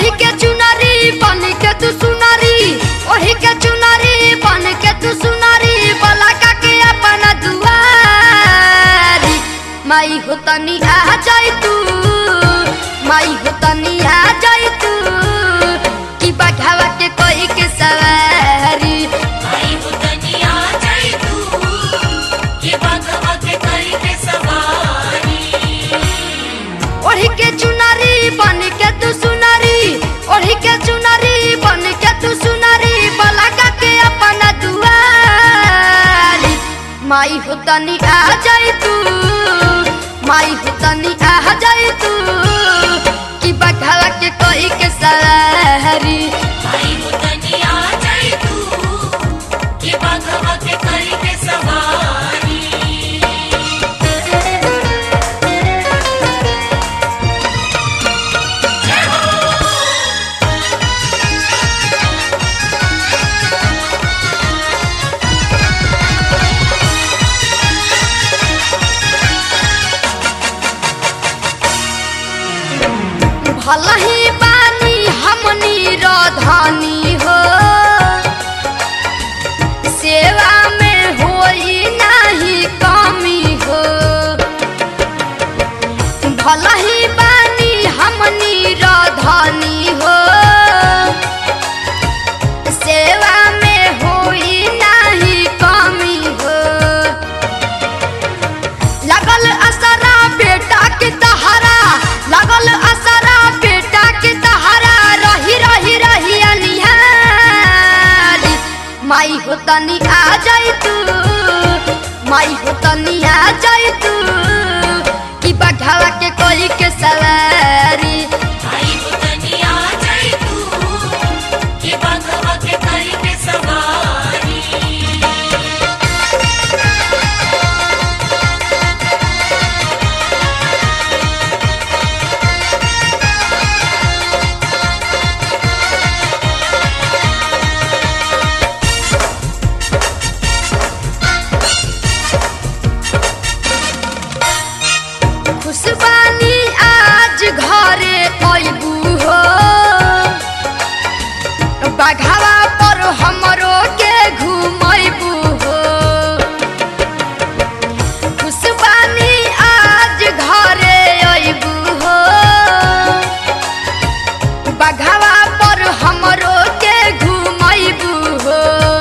ओढ़ी के चुनरी बन के तू सुनरी ओढ़ी के चुनरी बन के तू सुनरी बलका के अपना दुआरी माई हो तनी आ जाई तू माई हो तनी आ जाई तू कि बघावा के कोई के सवारी आई हो तनिया जाई तू के बाघवा के करी के सवारी ओढ़ी के चुनरी बन के तू सुनरी ओढ़ी के चुनरी बन के तू सुनरी बलका के अपना दुआरी माई हो तनी आ जाई तू माई हो तनी आ जाई तू कि बघावा के कोई के सवारी आई हो तनिया जाई तू के बाघवा के करी के सवारी भला ही बानी हमनी रधानी हो सेवा में होई नाही कमी हो भला ही बानी हमनी रधानी हो सेवा में होई नाही कमी हो लगल असरा बेटा के तहरा लगल असरा बेटा के तहरा रही रही रही अनिहारी माई हो तनी आ जाई तू माई हो तनी आ जाई तू कि बघावा के कोई के सवारी आई हो तनिया जाई तू के बाघवा के करी के सवारी खुशबानी आज घरे अबू हो बघावा पर हमरो के घुमैबू हो खुशबानी आज घरे अबू हो बघावा पर हमरो के घुमैबू हो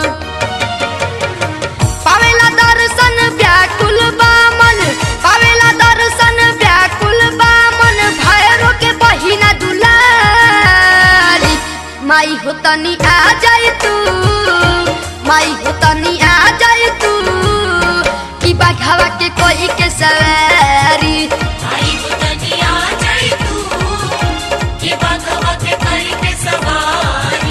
पावेला दर्शन व्याकुल बामन पावेला दर्शन व्याकुल बामन भैरो के बहिना दुलारी माई हो तनी आ जाई तू माई हो तनी आ जाई तू कि बघावा के कोई के सवारी आई हो तनिया जाई तू के बाघवा के करी के सवारी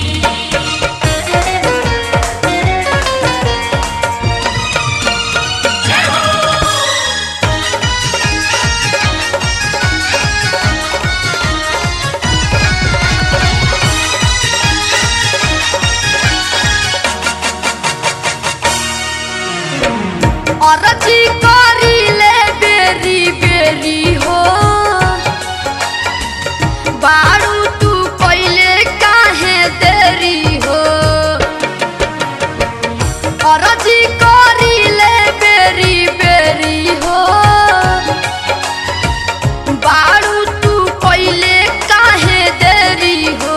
अरजी करी ले बेरी बेरी हो बारू तू पहले काहे देरी हो अरजी करी ले बेरी बेरी हो बारू तू पहले काहे देरी हो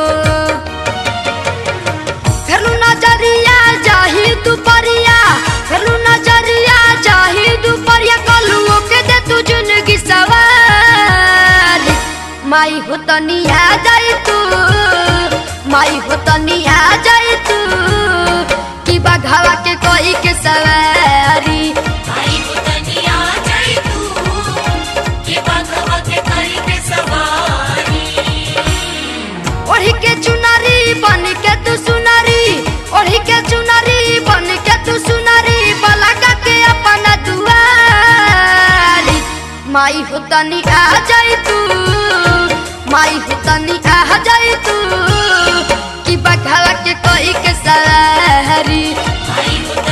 फेलू नजरिया जाही दुपरिया फेलू नजरिया जाही दुपरिया कलुओ के दे तू जिंदगी सवारी माई हो तनी आ जाई तू माई हो तनी आ जाई तू कि बघावा के कोई के सवारी आई हो तनिया जाई तू के बाघवा के करी के सवारी ओढ़ी के चुनरी बन के तू सुनरी ओढ़ी के चुनरी बन के तू सुनरी बलका के अपना दुआरी माई हो तनी आ जाई तू माई हो तनी आ जाई तू कि बघावा के कोई के सवारी आई हो